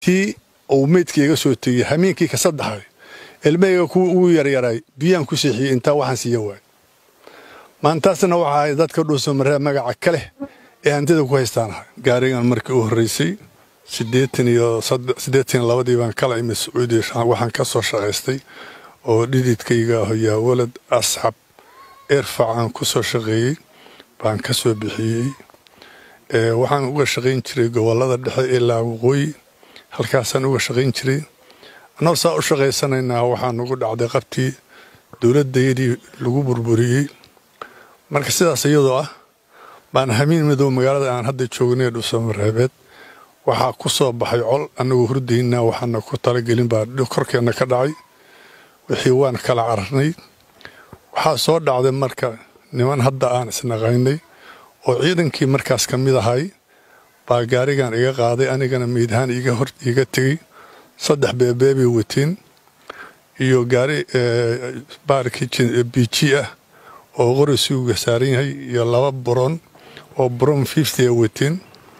kii uu meydka iga soo tegey hameenkii ka saddexay ilmahayga kuwii ugu yaryaray biyaan ku seexiyey intaa waxaan siiya waay maantaasna waxa ahay dadka dhuusamaree magaca ka leh ee hantida ku haystaan ahay gaarigan markii u horreysay siddeetan iyo siddeetan iyo labadii baan kala imid sacuudiya waxaan ka soo shaqaystay oo dhididkayga ah yaa walad asxab erfac aan ku soo shaqeeyey baan ka soo bixiyey waxaan uga shaqayn jiray gobollada dhexe ilaa waqooyi halkaasaan uga shaqayn jiray annagoo saa u shaqaysanaynaa waxaa nagu dhacday qabtii dowladdayadii lagu burburiyey marka sidaas iyadoo ah baan hamiin midow magaalada aan hadda joognay dhuusamareebeed waxaa ku soo baxay col annagoo hurdaynaa waxaana ku talagelin baa korkeenna ka dhacay wixii waan kala cararnay waxaa soo dhacday marka niman hadda aan isnaqaynay oo ciidankii markaas ka mid ahay baa gaarigan iga qaaday anigana meydhaan iga tegey saddex beebeebay wateen iyo gaari baarkii biiji ah oo qori suuga saaran yahay iyo laba buron oo buron fifty a wateen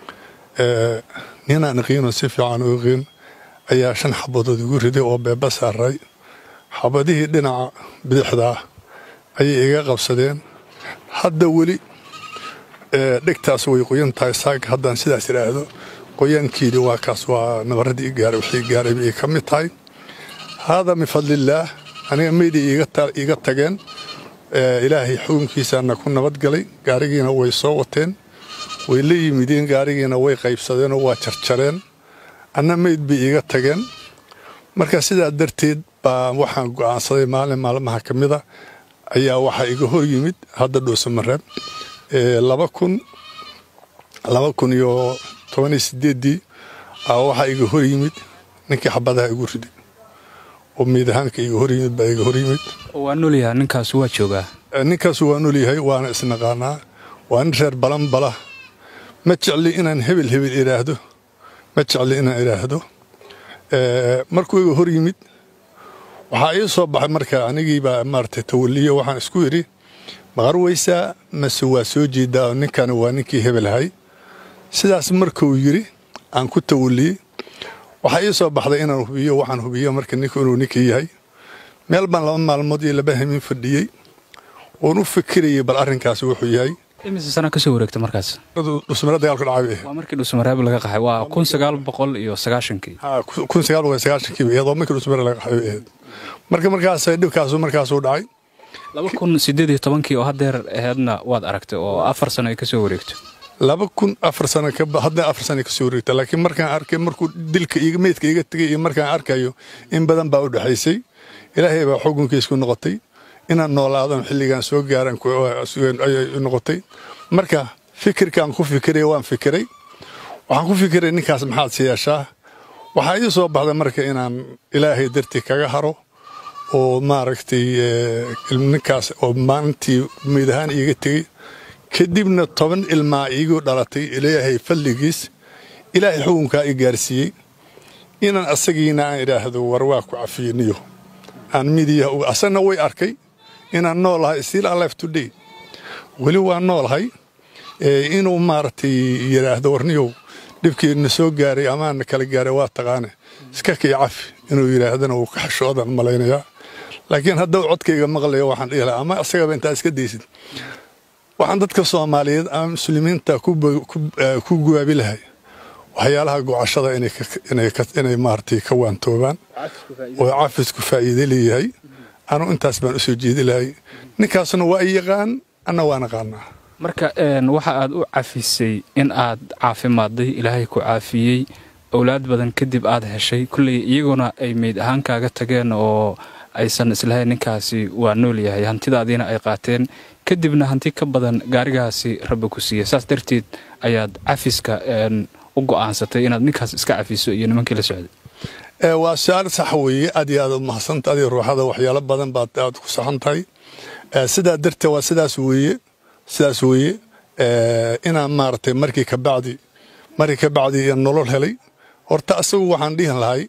ninaan iqiinoo si fiican u iqiin ayaa shan xabadood igu riday oo beeba saaray xabadihii dhinaca bidixdaa ayay iga qabsadeen hadda weli dhegtaas way qoyan tahay saaka haddaan sidaas idhaahdo qoyaankiidi waa kaas waa nabaradii gaaray wixii gaaray bay ka mid tahay haadaa min fadlillaah aniga meydii iiga tageen ilaahay xukunkiisaana ku nabadgalay gaarigiina way soo wateen way la yimideen gaarigiina way qaybsadeenoo waa jarjareen anna meyd bay iiga tageen marka sidaa darteed baa waxaan go'aansaday maalin maalmaha ka mida ayaa waxaa iga hor yimid hadda dhuusamareeb laba kun laba kun iyo toban iyo sideeddii waxaa iga hor yimid ninkii xabadaha igu riday oo meyd ahaanka iga hor yimid baa iga hor yimid waa nolyaha ninkaas waa joogaa ninkaasu waa nolyahay waana isnaqaanaa waa nin reer balan bala ma jecli inaan hebel hebel idhaahdo ma jecli inaan idhaahdo markuu iga hor yimid waxaa ii soo baxay marka anigiibaa maarata tawaliyo waxaan isku idhi maqarweysaa mase waa soo jeedaa oo ninkani waa ninkii hebelahay sidaas markuu yidhi aan ku tawaliyey waxaa ii soo baxday inaan hubiyo waxaan hubiyo marka ninku inuu ninkii yahay meel baan laba maalmood iyo laba hamin fadhiyey oon u fikirayay bal arrinkaasi wuxuu yahay imise sana kasoo wareegta markaas dhusmare dagaalka dhacay waa markii dhusmareeb laga qaxay waa kun sagaal boqol iyo sagaashankii kun sagaal boqol sagaashankii iyadoo markii dhusmare laga qaxay ahayd marka markaas dhibkaasu markaasuu dhacay laba kun sideed iyo tobankii oo haddeer aheedna waad aragtay oo afar sano ay kasoo wareegto laba kun afar sano hadda afar sano kasoo wareegta laakiin markaan arkay markuu dilka iyo meydka iga tegay iyo markaan arkayo in badan baa u dhexaysay ilaahay baa xukunkiisku noqotay inaan noolaadan xilligaan soo gaaran noqotay marka fikirkaan ku fikiray waan fikiray waxaan ku fikiray ninkaas maxaad siyeeshaa waxaa ii soo baxday marka inaan ilaahay dartii kaga haro oo maaragtay ninkaas oo maalintii meyd ahaan iiga tegey kadibna toban ilmaa iigu dhalatay ilaahay fadligiis ilaahay xukunkaa i gaarsiiyey inaan asagiina aan idhaahdo war waa ku cafiyeniyo aan midiyaha asagna way arkay inaan noolahay still alive today weli waa noolahay inuu maaragtay yidhaahdo warniyow dhibkiina soo gaaray amaana kala gaaray waa taqaane iska kii cafi inuu yidhaahdana wuu ka xashoodan malaynayaa laakiin haddau codkayga maqlayo waxaan dhihi lahaa ama isagaba intaa iska daysid waxaan dadka soomaaliyeed ama muslimiinta ku guwaabi lahay waxyaalaha gocashada inay maaragtay ka waantoobaan oo cafisku faa'iide leeyahay anu intaas baan u soo jeedi lahay ninkaasna waa i yaqaan anna waa naqaanaa marka waxa aad u cafisay in aad caafimaadday ilaahay ku caafiyey owlaad badan kadib aad heshay kulley iyaguna ay meyd ahaan kaaga tageen oo aysan islahayn ninkaasi waa nool yahay hantidaadiina ay qaateen kadibna hanti ka badan gaarigaasi rabbi ku siiyey saas darteed ayaad cafiska u go'aansatay inaad ninkaas iska cafiso iyo nimankii la socday waa su-aal sax weeye aad iyo aad u mahadsanta adiga ruuxada waxyaalo badan baad aad ku saxan tahay sidaa darteed waa sidaas weeye sidaas weeye inaan maaragtay markii ka bacdi markii ka bacdi nolol helay horta asagu waxaan dhihin lahay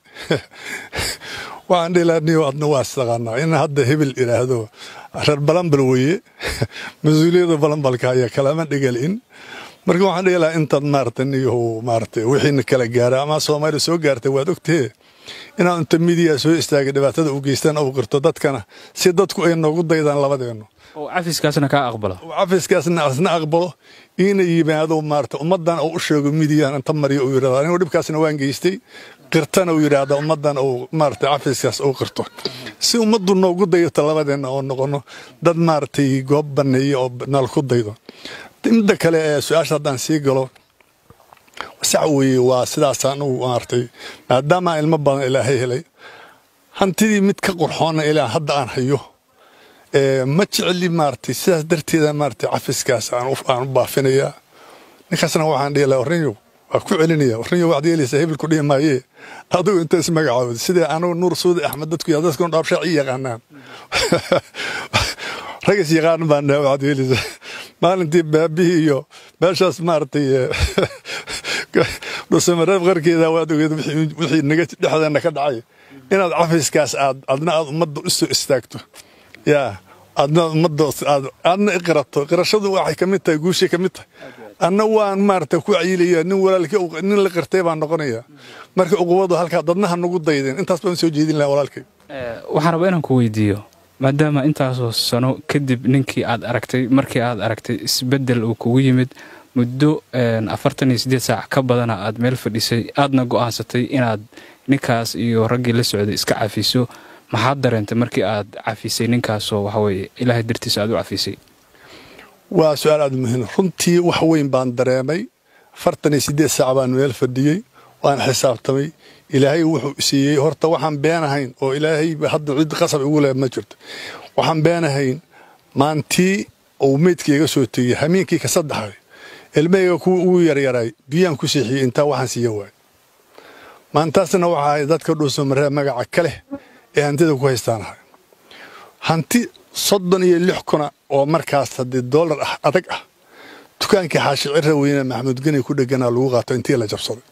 waxaan dhihi lahay niyo adna waa istaqaanaa in hadda hebel idhaahdo reer balanbal weeye mas-uuliyadda balanbalka ayaa kalama dhegelin marka waxaan dhihi lahaa intaad maarata niyahu maarata wixiina kala gaara ama soomaaliya soo gaartay waad ogtee inaad inta midiya soo istaagay dhibaatada u geystaan u qirto dadkana si dadku ay noogu daydaan labadeennu oo cafiskaasna kaa aqbala cafiskaasna asna aqbalo iina yimaado maarata ummaddan oo u sheego midiyan inta mariyo uu yidhahdo anigu dhibkaasna waan geystay qirtana uu yidhaahda ummaddan uu maarata cafiskaas uu qirto si ummaddu noogu daydato labadeenna oo noqono dad maaragtay goob banneeya oo nal ku daydo midda kale ee su-aasha haddaan sii galo sax weeye waa sidaasaan u maartay maadaama ilmo badan ilaahay helay hantidii mid ka qurxoonna ilaa hadda aan hayo ma jecli maartay sidaas darteeda maartay cafiskaas aan u baafinayaa ninkaasna waxaan dhihi lahaa warrinyow waa ku celinaya warrinyow waxaad yeelaysaa hebelku dhihi maayee adigu inta ismagacaawd sidee anugu nuur suudi axmed dadku yaa dadkuna dhaabshaa ii yaqaanaan ragas yaqaan baan dhaha waxaad yeelaysaa maalintii baabihii iyo meeshaas maaragtay dhusamareeb qarkeeda waad ogeed wixii naga dhexdeena ka dhacay inaad cafiskaas aad adna aad ummadda u soo istaagto yaa adna ummadda aad aadna iqirato qirashadu waxay ka mid tahay guushay ka mid tahay anna waan maarata ku cayilaya nin walaalkii nin la qirtay baan noqonaya marka uquwadu halkaa dadnaha nagu daydeen intaas baan soo jeedin lahaa walaalkay waxaan rabaa inaan ku weydiiyo maadaama intaasoo sano kadib ninkii aad aragtay markii aad aragtay isbeddel uu kugu yimid muddo afartan iyo siddeed saac ka badana aad meel fadhisay aadna go'aansatay inaad ninkaas iyo raggii la socday iska cafiso maxaad dareentay markii aad cafisay ninkaasoo waxaweye ilaahay dartiisa aad u cafisay waa su-aal aad muhiim runtii wax weyn baan dareemay afartan iyo siddeed saac baan meel fadhiyey waan xisaabtamay ilaahay wuxuu siiyey horta waxaan beenahayn oo ilaahay hadda cid qasab igu leh ma jirto waxaan beenahayn maantii uu meydka iga soo tegey hamiinkii ka saddexay ilmahayga kuwa ugu yaryaray biyaan ku seexiyey intaa waxaan siiya waay maantaasna waxa ahay dadka dhuusamaree magaca ka leh ee hantida ku haystaanahay hanti soddon iyo lix kuna oo markaas haddii doolar ah adag ah dukaankii xaashi cirra weyne maxamuud geni ku dheganaa lagu qaato intii la jabsaday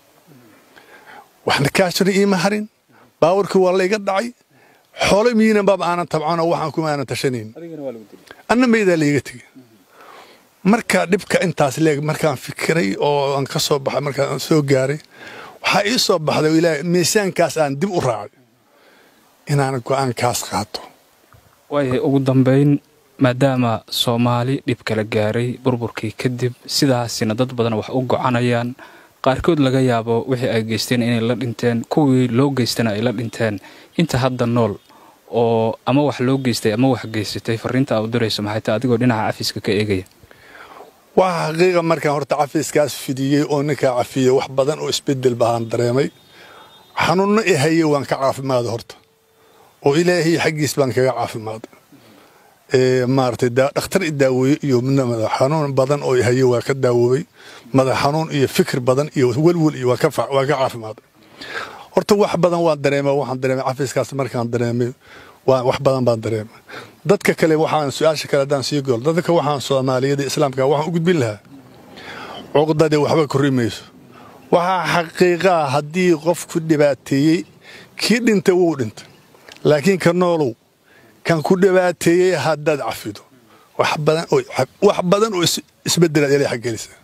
waxna kaashina iima harin baawarkii waa layga dhacay xoolo miyinan baaba aanan tabcanoo waxaan kuma aanan tashanayn anna maydaa layga tegey markaa dhibka intaas leeg markaan fikiray oo aan ka soo baxay markaan soo gaaray waxaa ii soo baxday ilaahay miisaankaas aan dib u raacay inaan go'aankaas qaato waayahay ugu dambayn maadaama soomaali dhib kala gaaray burburkii kadib sidaasina dad badan wax u gocanayaan qaarkood laga yaabo wixii ay geysteen inay la dhinteen kuwii loo geystana ay la dhinteen inta hadda nool oo ama wax loo geystay ama wax geysatay fariinta aa u dirayso maxay tahay adigoo dhinaca cafiska ka eegaya waxa xaqiiqa markaan horta cafiiskaas fidiyey oo ninkaa cafiyey wax badan oo isbedel bahaan dareemay xanuunno i hayey waan ka caafimaaday horta oo ilaahay xaggiis baan kaga caafimaaday maaragtay dhakhtar i daaweeye iyo madax xanuun badan oo i hayey waa ka daawoobay madax xanuun iyo fikir badan iyo welwel iyo waa ka caafimaaday horta wax badan waan dareema waxaan dareemay cafiiskaas markaan dareemay wax badan baan dareemay dadka kale waxaan su-aasha kale haddaan sii golo dadka waxaan soomaaliyada islaamka waxaan u gudbin lahaa cuqdadii waxba korri mayso waxaa xaqiiqaa haddii qofku dhibaateeyey kii dhintay wuu dhintay laakiin ka noolow kan ku dhibaateeyey haddaad cafido wax badan oo isbedelaad ilay xaggelisa